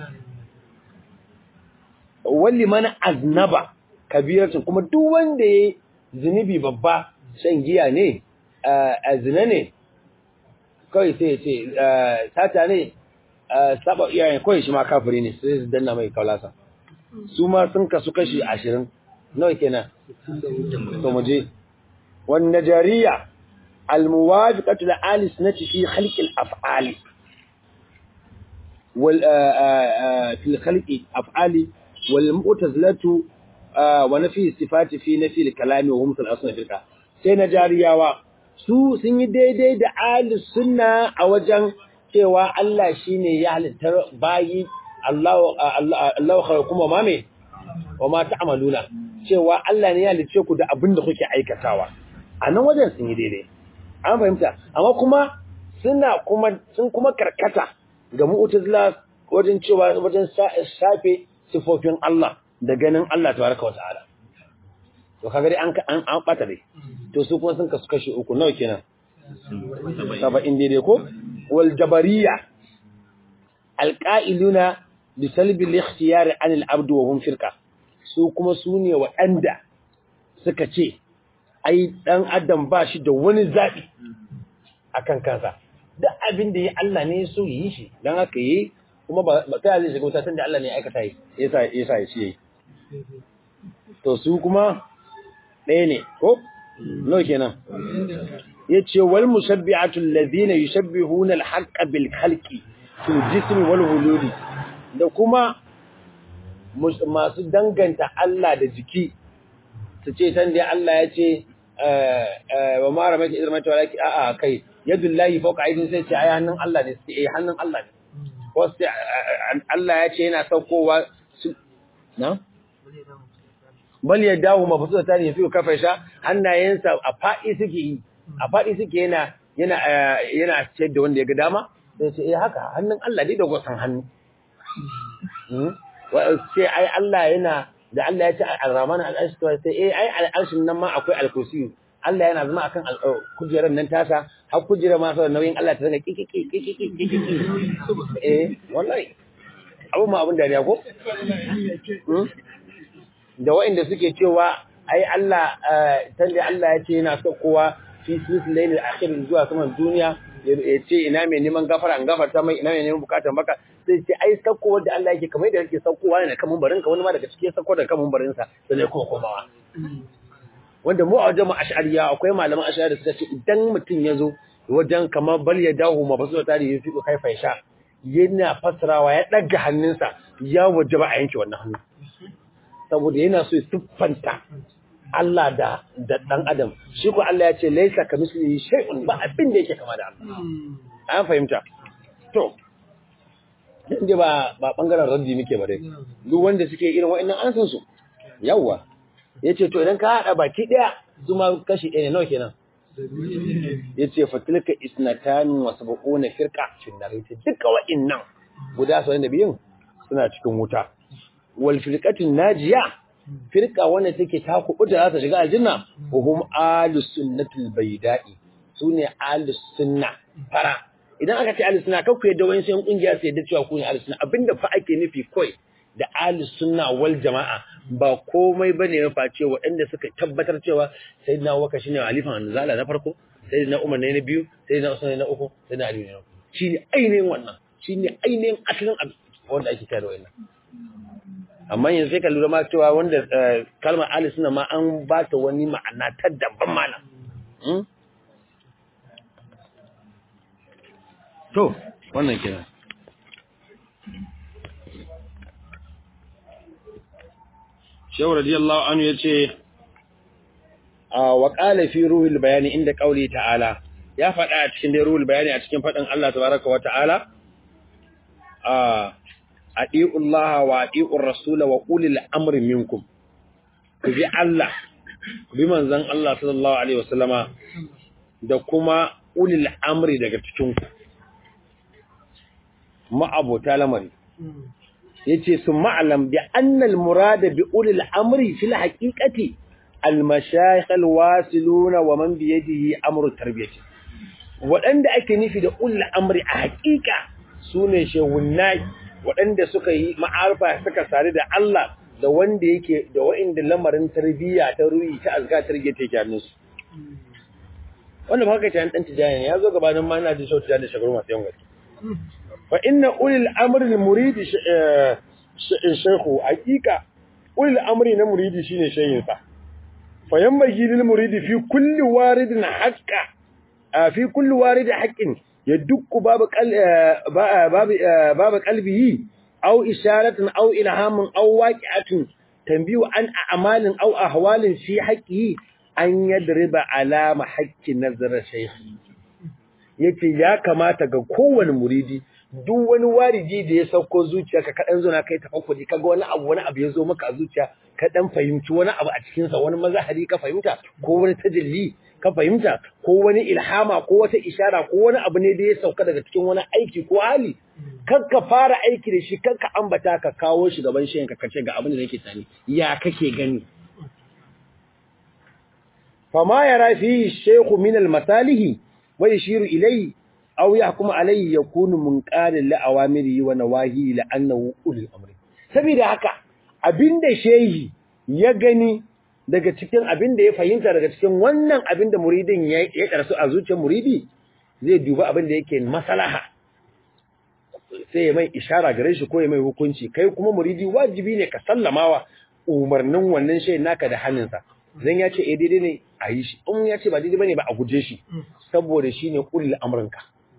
walli man aznaba kabiratun kuma duk wanda yayi zunubi babba shan giya ne azna ne kai sai ya ce sata ne saba iyayen kawai shi ma kafiri ne sai su danna mai kaulasa su ma sun kasu kashi ashirin nawa kenan to mu je wan najariya al muwafiqatu li ali sunnati fi khalq al af'ali wal fi khalq af'ali wal mu'tazilatu wa nafi sifati fi nafi al kalami wa hum al asna firqa sai najariyawa su sun yi daidai da ali sunna a wajen cewa Allah shine ya halitta bayi Allah Allah khalaqakum wa ma me wa ma ta'maluna cewa Allah ne ya halice ku da abin da kuke aikatawa a nan wajen sun yi daidai an fahimta amma kuma suna kuma sun kuma karkata ga mu'tazila wajen cewa wajen safe sifofin Allah da ganin Allah tabaraka wa ta'ala to kaga dai an an an bata dai to su kuma sun kasu kashi uku nawa kenan 70 daidai ko wal jabariya alqa'iluna bi salbi al-ikhtiyar an al-abd wa hum firqa su kuma su ne waɗanda suka ce ai dan adam ba shi da wani zabi akan kansa duk abin da ya Allah ne so yi shi dan haka yi kuma ba ta zai shiga wuta tunda Allah ne ya aikata yi yasa yasa ya ce to su kuma ɗaya ne ko no kenan yace wal musabbi'atu alladhina yushabbihuna al-haqqa bil khalqi fil jismi wal huludi da kuma masu danganta Allah da jiki su ce san dai Allah ya ce wa ma ramaita idan mata walaki a'a kai yadullahi fawqa aydin sai ce ai hannun Allah ne sai eh hannun Allah ne ko sai Allah ya ce yana saukowa na bal ya dawo mafusu ta ne fi kafa sha hannayensa a faɗi suke yi a faɗi suke yana yana yana ce da wanda ya ga dama sai ce eh haka hannun Allah dai da gwasan hannu sai ai Allah yana da Allah ya ce al-Rahman al-Arsh to sai eh ai al-Arshin nan ma akwai al-Kursi Allah yana zama akan kujerar nan tasa har kujera ma sai nauyin Allah ta zanga kiki kiki kiki eh wallahi abu ma abun dariya ko da waɗanda suke cewa ai Allah tande Allah ya ce yana so kowa fi silsilail akhir zuwa saman duniya ya ce ina mai neman gafara an gafarta mai ina mai neman bukatar maka sai ce ai sakko wanda Allah yake kamar da yake sakkowa ne kaman barin ka wani ma daga cikin sakko da kaman barin sa sai ne kuma komawa wanda mu a wajen mu ash'ariya akwai malaman ash'ari da suka ce idan mutum ya zo wajen kamar bal ya dahu ma basu da tarihi fi kai faisha yana fasarawa ya daga hannunsa ya wajaba a yanke wannan hannu saboda yana so ya siffanta Allah da da dan adam shi ko Allah ya ce laisa kamislihi shay'un ba abin da yake kama da Allah an fahimta to inda ba ba bangaren raddi muke bare duk wanda suke irin wa'annan an san su yawa yace to idan ka hada baki daya zuma kashi ɗaya ne nawa kenan yace fatilka isnatan wa sab'una firqa fin nar yace duka wa'annan guda 72 suna cikin wuta wal firqatin najiya firqa wanda take ta kubuta za ta shiga aljanna hum ahlus sunnatul bayda'i sune ahlus sunna fara idan aka ce ahlus sunna kakku yadda wani sai kungiya sai yadda cewa ku ne ahlus sunna abinda fa ake nufi koi da ahlus sunna wal jama'a ba komai bane ya face waɗanda suka tabbatar cewa sayyidina Abubakar shine halifan anzala na farko sayyidina Umar ne na biyu sayyidina Usman ne na uku sayyidina Ali ne na uku shine ainihin wannan shine ainihin asalin wanda ake kai da wannan amma yanzu sai ka lura ma cewa wanda kalmar ahlus sunna ma an ba ta wani ma'ana ta daban mana To, wannan kenan. Shehu radiyallahu anhu yace wa qala fi ruhil bayani inda qauli ta'ala ya faɗa a cikin dai ruhul bayani a cikin faɗin Allah tabaraka wa ta'ala a adi'u Allah wa adi'u Rasul wa ulil amri minkum ku bi Allah ku bi manzon Allah sallallahu alaihi wasallama da kuma ulil amri daga cikin ku ma'abota lamari yace sun ma'alam bi annal murada bi ulil amri fil haqiqati al mashayikh al wasiluna wa man bi yadihi amru tarbiyati wadanda ake nufi da ulil amri a haqiqa sune shehunnai wadanda suka yi ma'arfa suka sare da Allah da wanda yake da wa'inda lamarin tarbiyya ta ruhi ta azka tarbiyya take hannunsu wanda ba haka ta dan tijani ya zo gabanin ma ina ji sauti da shagaru masu yawan gaske فإن أولي الأمر المريد شيخه حقيقة أولي الأمر المريد شين شيخه فينبغي للمريد في كل وارد حق في كل وارد حق يدق باب باب باب قلبه أو إشارة أو إلهام أو واقعة تنبيه عن أعمال أو أحوال في حقه أن يضرب على حق نظر شيخه yace ya kamata ga kowane muridi duk wani wariji da ya sauko zuciyarka ka dan zo na kai tafakkuri kaga wani abu wani abu ya zo maka a zuciya ka dan fahimci wani abu a cikin sa wani mazahari ka fahimta ko wani tajalli ka fahimta ko wani ilhama ko wata ishara ko wani abu ne da ya sauka daga cikin wani aiki ko hali kar ka fara aiki da shi kar ka ambata ka kawo shi gaban shi ka kace ga abin da nake tani ya kake gani fama yara fi shaykhu min al-masalihi wa yashiru ilayhi aw yahkumu alayhi yakunu munqalan li awamirihi wa nawahi la annahu ulul amri saboda haka abinda shehi ya gani daga cikin abinda ya fahimta daga cikin wannan abinda muridin ya ya karsu a zuciyar muridi zai duba abinda yake maslaha sai ya mai ishara gare shi ko ya mai hukunci kai kuma muridi wajibi ne ka sallamawa umarnin wannan shehin naka da hannunsa zan ya ce eh daidai ne a yi shi in ya ce ba daidai bane ba a guje shi saboda shi ne ulul amrinka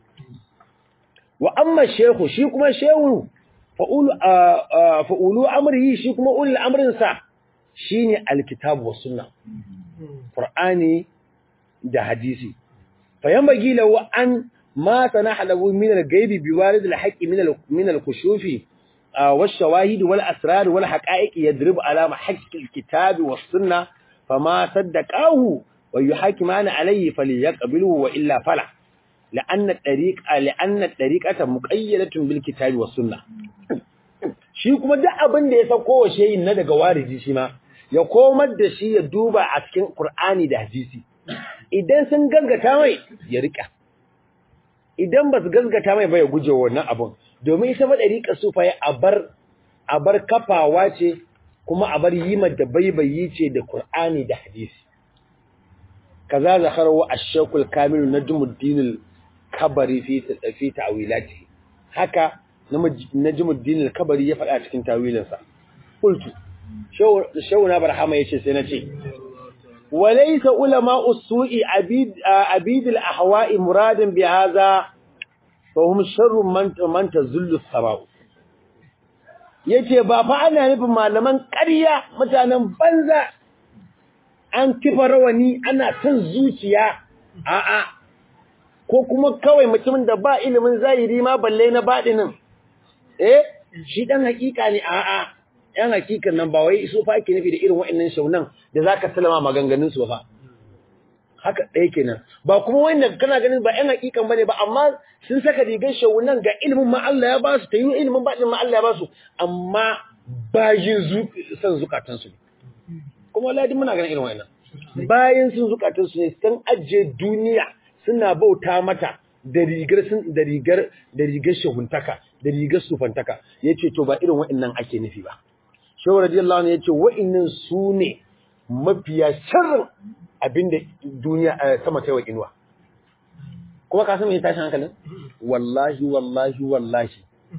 wa amma shehu shi kuma shehu fa'ulu fa'ulu amrihi shi kuma ulul amrinsa shine alkitabu was sunna qur'ani da hadisi فينبغي له أن ما تنح له من الغيب بوارد الحق من من الكشوف والشواهد والأسرار والحقائق يضرب على حق الكتاب والسنة فما صدقاه ويحاكمان عليه فليقبله وإلا فلا لأن الطريق لأن الطريقة مقيدة بالكتاب والسنة shi kuma duk abin da ya sauko wa shehin na daga wariji shi ma ya komar da shi ya duba a cikin Qur'ani da hadisi idan sun gaskata mai ya rika idan ba su gaskata mai ba ya guje wannan abun domin ita ma dariƙa sufa ya abar abar kafawa ce kuma abar yi da baibayi ce da Qur'ani da hadisi kaza zakaru ash-shaykhul kamil najmuddin al-kabari fi fi ta'wilati haka najmuddin al-kabari ya faɗa cikin tawilinsa qultu shawuna barhama yace sai na ce وليس علماء السوء عبيد عبيد الاهواء مرادا بهذا فهم شر من من تذل السماء yace ba fa ana nufin malaman ƙarya mutanen banza an kifa rawani ana son zuciya a'a ko kuma kawai mutumin da ba ilimin zahiri ma balle na baɗinin eh shi dan hakika ne a'a yan hakikan nan ba wai su fa ake nufi da irin wa'annan shaunan da zaka salama maganganun su ba haka ɗaya kenan ba kuma wanda kana ganin ba yan hakikan bane ba amma sun saka rigar shaunan ga ilimin ma Allah ya ba su ta yi ilimin ba ma Allah ya ba su amma bayin zu san zukatan su kuma wallahi muna ganin irin wa'annan bayan sun zukatan su ne sun ajiye duniya suna bauta mata da rigar sun da rigar da rigar shahuntaka da rigar sufantaka yace to ba irin wa'annan ake nufi ba Shehu radiyallahu anhu yace wa'annan su ne mafiya sharrin abinda duniya sama ta yi wa inuwa. Kuma ka san me tashin hankalin? Wallahi wallahi wallahi.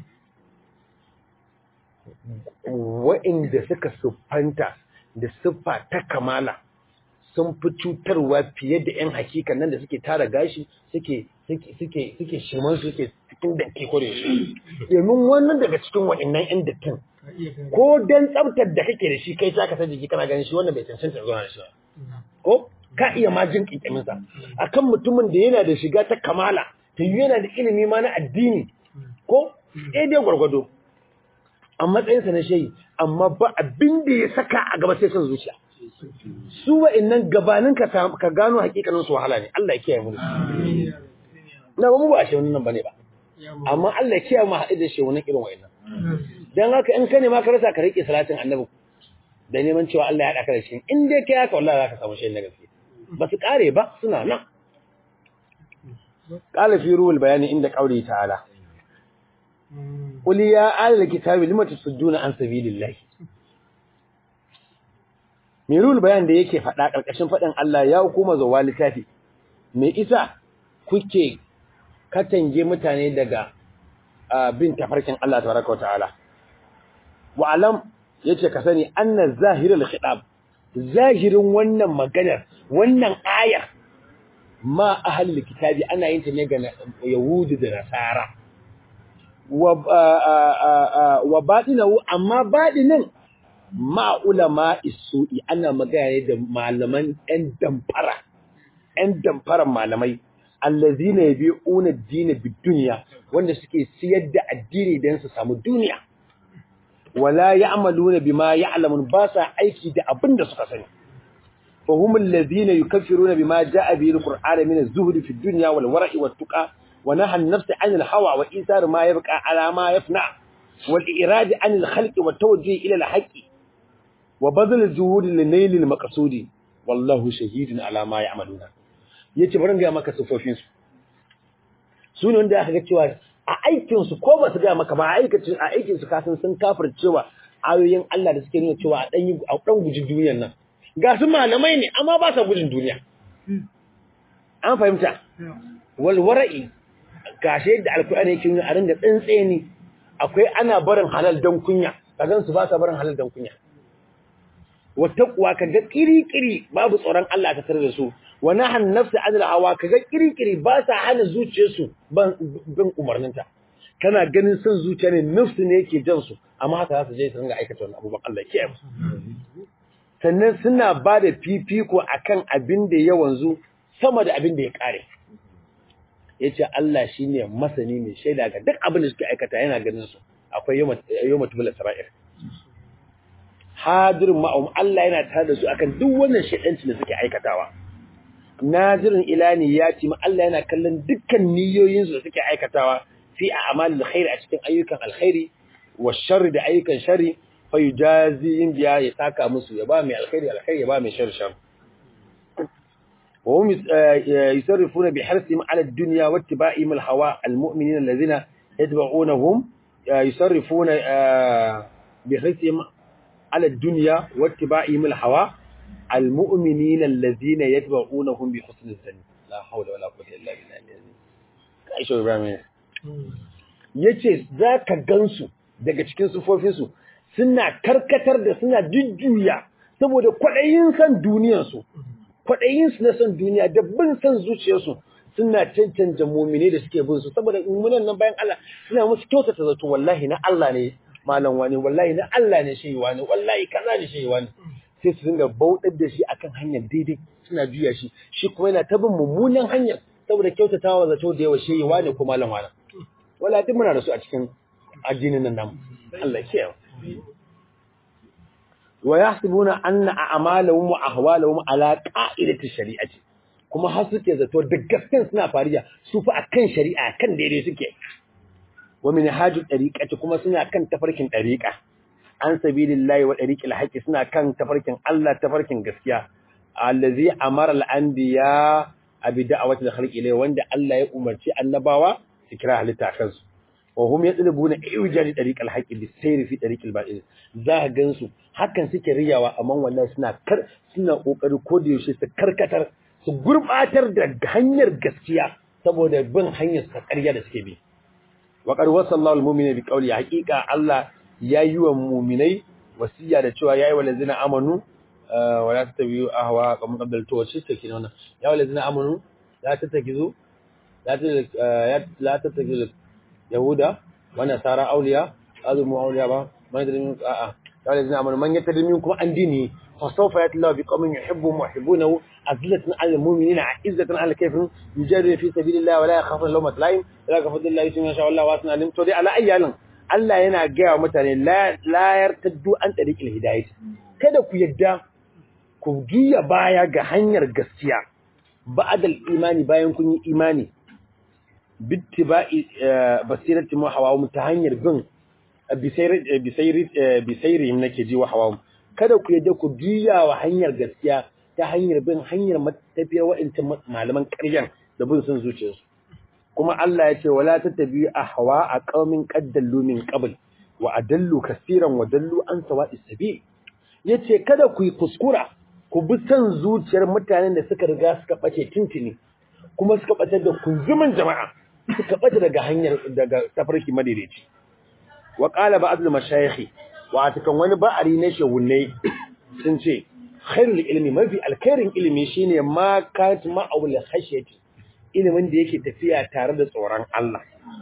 Wa'inda suka siffanta da siffa ta kamala sun fi cutarwa fiye da 'yan hakika nan da suke tara gashi suke suke suke suke shiman suke cikin dake kore shi. Domin wannan daga cikin wa'annan 'yan dattin ko dan tsaftar da kake da shi kai ta ka san jiki kana ganin shi wannan bai cancanta zuwa da shi ko ka iya ma jin kinkimin sa akan mutumin da yana da shiga ta kamala ta yi yana da ilimi ma na addini ko eh dai gwargwado a matsayin sa na shehi amma ba abin da ya saka a gaba sai son zuciya su wa'annan gabanin ka ka gano hakikanin su wahala ne Allah ya kiyaye mu na ba mu ba shi wannan bane ba amma Allah ya kiyaye mu haɗu da shi wannan irin wa'annan dan haka in ka nema ka rasa ka rike salatin annabi da neman cewa Allah ya haɗa ka da shi in dai kai haka wallahi zaka samu shi na gaske ba su kare ba suna nan qala fi ruhul bayani inda qauli ta'ala qul ya ahlal kitabi lima tasudduna an sabilillahi mai ruhul bayan da yake faɗa ƙarƙashin faɗin Allah ya hukuma zuwa littafi me isa kuke katange mutane daga bin tafarkin Allah tabaraka wa ta'ala wa alam yace ka sani anna zahirul khitab zahirin wannan maganar wannan ayar ma ahlul kitabi ana yin ta ne ga yahudi da nasara wa wa batinahu amma batinin ma ulama isu'i ana magana ne da malaman ɗan damfara ɗan damfaran malamai allazina yabi'una ad-din bid-dunya wanda suke siyar da addini don su samu duniya wala ya'maluna bima ya'lamun ba sa aiki da abin da suka sani fa humul ladhina yukaffiruna bima ja'a bihi al-qur'anu min az-zuhdi fi ad-dunya wal wara'i wat tuqa wa naha an-nafsa 'an al-hawa wa isar ma yabqa 'ala ma yafna wal irad 'an al-khalqi wa tawjih ila al-haqqi wa badal al-juhud li nail al-maqsudi wallahu shahidun 'ala ma ya'maluna yace bari ga maka sufofin su su ne wanda aka ga cewa a aikinsu ko ba su gaya maka ba a aikacin a aikinsu kasan sun kafir cewa ayoyin Allah da suke nuna cewa a ɗan a ɗan guji duniyar nan ga su malamai ne amma ba sa gudun duniya an fahimta wal wara'i gashe da alkur'ani yake nuna a ringa tsantseni akwai ana barin halal dan kunya kagan su ba sa barin halal dan kunya wa taqwa kaga kiri-kiri babu tsoron Allah ta tare da su wa nahan nafsi anil hawa kaga kiri-kiri ba sa hana zuciyarsu ban bin umarninta kana ganin son zuciya ne nafsi ne yake jan su amma haka za su je su ringa aikata wannan abubuwan Allah ke sannan suna ba da fifiko akan abin da ya wanzu sama da abin da ya kare yace Allah shine masani mai shaida ga duk abin da suke aikata yana ganin su akwai yawma tubul sara'ir hadirin ma'um Allah yana tare da su akan duk wannan shedanci da suke aikatawa nazirin ilani ya ce ma Allah yana kallon dukkan niyoyin su da suke aikatawa fi a'malil khair a cikin ayyukan alkhairi wa sharri da ayyukan sharri fa yujazihim biya ya saka musu ya ba mai alkhairi alkhairi ya ba mai sharri sharri وهم يصرفون بحرصهم على الدنيا واتباعهم الهواء المؤمنين الذين يتبعونهم يصرفون بحرصهم على الدنيا واتباعهم الهواء المؤمنين الذين يتبعونهم بحسن الظن لا حول ولا قوه الا بالله كايشو ابراهيم yace zaka gansu daga cikin sufofinsu suna karkatar da suna jujjuya saboda kwadayin san duniyarsu kwaɗayinsu na son duniya da bin son zuciyarsu suna cancanta mumine da suke bin su saboda mummunan nan bayan Allah suna musu kyautata zato wallahi na Allah ne malam wani wallahi na Allah ne shi wani wallahi kaza ne shi wani sai su dinga bautar da shi akan hanyar daidai suna juya shi shi kuma yana ta bin mummunan hanyar saboda kyautatawa zato da yawa shi wani ko malam wani wala duk muna da su a cikin addinin nan namu Allah ya kiyaye wa yahsibuna anna a'malahum wa ahwalahum ala qa'idati shari'ati kuma har suke zato da gasken suna fariya su fa akan shari'a kan daidai suke wa min haju tariqati kuma suna kan tafarkin tariqa an sabilillahi wa tariqil haqqi suna kan tafarkin Allah tafarkin gaskiya allazi amara al-anbiya abi da'awati al-khalqi ilayhi wanda Allah ya umarci annabawa su kira halitta kansu wa hum yatlubuna iwjadi tariqal haqqi bisayri fi tariqil batil za ka gansu hakan suke riyawa amma wallahi suna kar suna kokari ko da yaushe su karkatar su gurbatar da hanyar gaskiya saboda bin hanyar sa ƙarya da suke bi wa qad wasallahu almu'mina bi qawli haqiqa Allah ya yi wa mu'minai wasiya da cewa yayi walazina amanu wa la tattabi'u ahwa kam qabl to shi take wannan ya walazina amanu la tattakizu la tattakizu yahuda wa nasara awliya azumu awliya ba man yadrin a'a ya walazina amanu man yatadri minkum an dini فسوف يأتي الله بقوم يحبهم ويحبونه أذلة على المؤمنين عزة على الكافرين يجادل في سبيل الله ولا يخاف لومة لائم ولا كفضل الله يسمى شاء الله واسنا علم تودي على أي علم Allah yana gaya wa mutane la yartaddu an tariqil hidayah kada ku yadda ku juya baya ga hanyar gaskiya ba'dal imani bayan kun yi imani bittiba'i basirati mu hawa ta hanyar bin bisayri bisayri bisayri nake ji wa hawa kada ku yadda ku juya wa hanyar gaskiya ta hanyar bin hanyar tafiyar wa'ancan malaman ƙaryan da bin son zuciyarsu kuma Allah ya ce wala tattabi ahwa a qaumin qaddallu min qabl wa adallu kaseeran wa dallu an sawa'is sabil yace kada ku yi kuskura ku bi son zuciyar mutanen da suka riga suka bace tintini kuma suka bace da kunzumin jama'a suka bace daga hanyar daga tafarki madaidaici wa qala ba'd al-mashayikh watakan wani ba'ari na shehunai sun ce khairul ilmi mafi alkhairin ilimi shine ma kat ma'awul khashyati ilimin da yake tafiya tare da tsoron Allah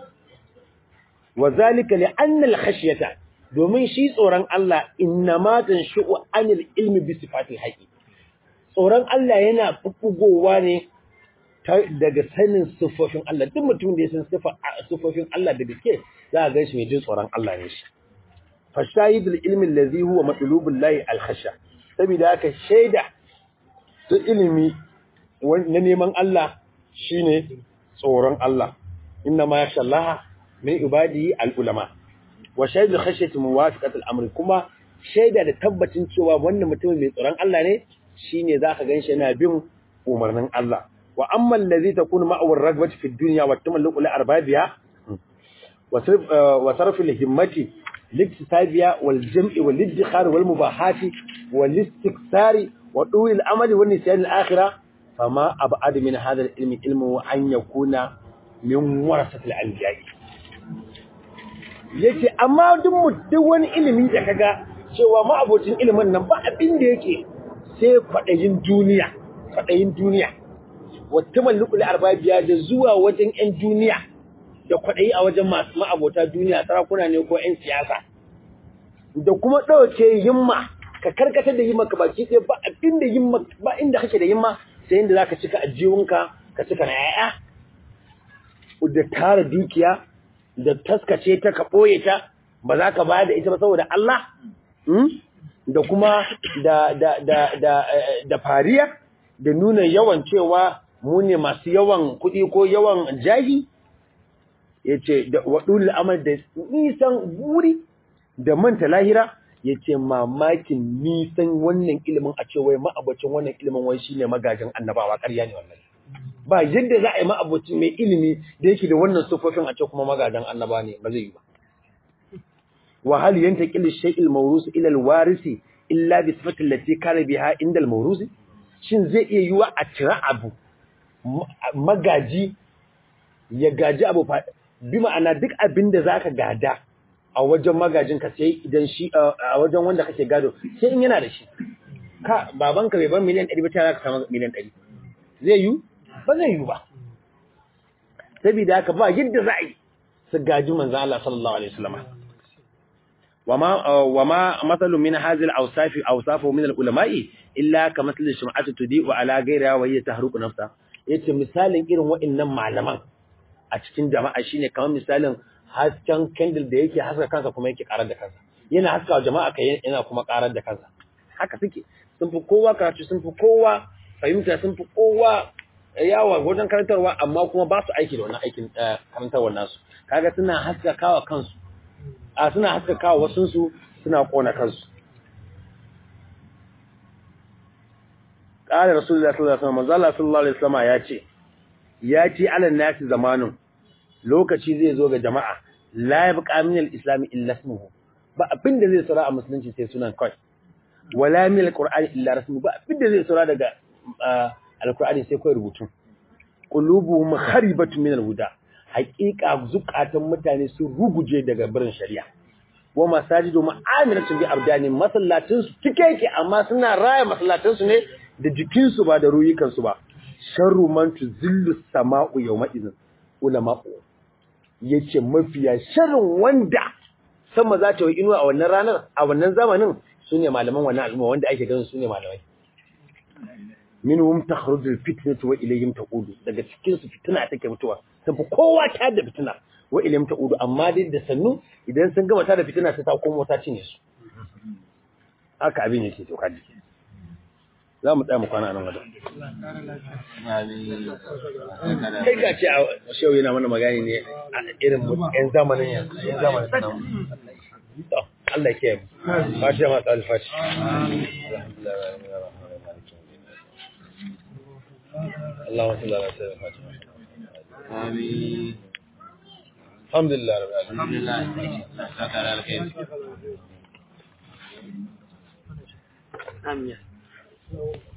wa zalika li anna al khashyata domin shi tsoron Allah innama tanshu'u anil ilmi bi sifatil haqi tsoron Allah yana fufugowa ne daga sanin sifofin Allah duk mutum da ya san sifofin Allah da gaske za a ga shi mai jin tsoron Allah ne shi فالشاهد العلم الذي هو مطلوب الله الخشى saboda haka shaida ta ilimi na neman Allah shine tsoron Allah inna ma yakhsha Allah min ibadihi al-ulama wa shahidul khashyati muwafiqat al-amr kuma shaida da tabbacin cewa wannan mutumin mai tsoron Allah ne shine zaka ganshi yana bin umarnin Allah wa amma allazi takunu ma'ahu ar-ragbati fi ad-dunya wa tamalluqu li arbabiha wa sarf al-himmati الاكتسابية والجمع والادخار والمباحات والاستكثار وطول الأمل والنسيان الآخرة فما أبعد من هذا العلم علمه أن يكون min warasatil anbiya'i yace amma duk mu duk wani ilimi da kaga cewa ma'abocin ilimin nan ba abin da yake sai kwadayin duniya kwadayin duniya wata malluku da arbabiya da zuwa wajen ƴan duniya da kwadayi a wajen masu ma'abota duniya sarakuna ne ko ƴan siyasa da kuma dauke himma ka karkatar da himma ka baki ɗaya ba abin da himma ba inda kake da himma sai inda zaka cika ajiyunka ka cika na yaya da tara dukiya da taskace ta ka ɓoye ta ba za ka ba da ita ba saboda Allah da kuma da da da da da fariya da nuna yawan cewa mu ne masu yawan kuɗi ko yawan jahi yace da wadul amal da nisan buri da manta lahira yace mamakin nisan wannan ilimin a ce wai ma'abacin wannan ilimin wai shine magajin annabawa ƙarya ne wannan ba yadda za a yi ma'abocin mai ilimi da yake da wannan sufofin a ce kuma magadan annaba ne ba zai yi ba wa hal yantaqil shay'il mawrus ila al-warisi illa bi sifati allati kana biha inda al-mawrus shin zai iya yiwa a cira abu magaji ya gaji abu bi ma'ana duk abin da zaka gada a wajen magajin ka sai idan shi a wajen wanda kake gado sai in yana da shi ka babanka bai bar miliyan 100 ba ta zaka samu miliyan 100 zai yi ba zai yi ba saboda haka ba yadda za a yi su gaji manzan Allah sallallahu alaihi wasallam wa ma masalu min hazil awsafi awsafu min al-ulama'i illa ka masal shum'ati tudi'u ala ghayriha wa hiya tahruqu nafsa yace misalin irin waɗannan malaman a cikin jama'a shine kamar misalin hasken candle da yake haska kansa kuma yake karar da kansa yana haska jama'a kai yana kuma karar da kansa haka suke sun fi kowa karatu sun fi kowa fahimta sun fi kowa yawa wajen karantarwa amma kuma ba su aiki da wannan aikin karantarwar nasu kaga suna haskakawa kansu a suna haskakawa wasunsu suna kona kansu qala rasulullahi sallallahu alaihi wasallam manzo sallallahu alaihi wasallam ya ce ya ce alan nasi zamanin lokaci zai zo ga jama'a la yabqa min al-islam illa ismuhu ba abin da zai tsara a musulunci sai sunan kai wala min al-qur'ani illa rasmu ba abin da zai tsara daga alkur'ani sai kawai rubutu qulubuhum kharibatu min alhuda haqiqa zukatan mutane sun ruguje daga birin shari'a wa masajidu ma'amilatun bi abdani masallatin su cike yake amma suna raya masallatin su ne da jikin su ba da ruyukan su ba sharru man tuzillu sama'u yawma idhin ulama'u yace mafiya sharrin wanda sama za ta yi inuwa a wannan ranar a wannan zamanin sune malaman wannan al'umma wanda ake ganin sune malamai minhum takhruju alfitnatu wa ilayhim taqudu daga cikin su fitina take mutuwa sun fi kowa ta da fitina wa ilayhim taqudu amma dai da sannu idan sun gama ta da fitina sai ta komo ta cinye su haka abin yake to kaji za mu tsaya mu kwana nan wajen kai ka ce a shehu yana mana magani ne a irin yan zamanin yanzu yan zamanin nan Allah ya kiyaye mu fatiha ma tsal fatiha alhamdulillah اللهم صل على سيدنا محمد آمين الحمد لله رب العالمين الحمد لله شكرا على الخير Amin.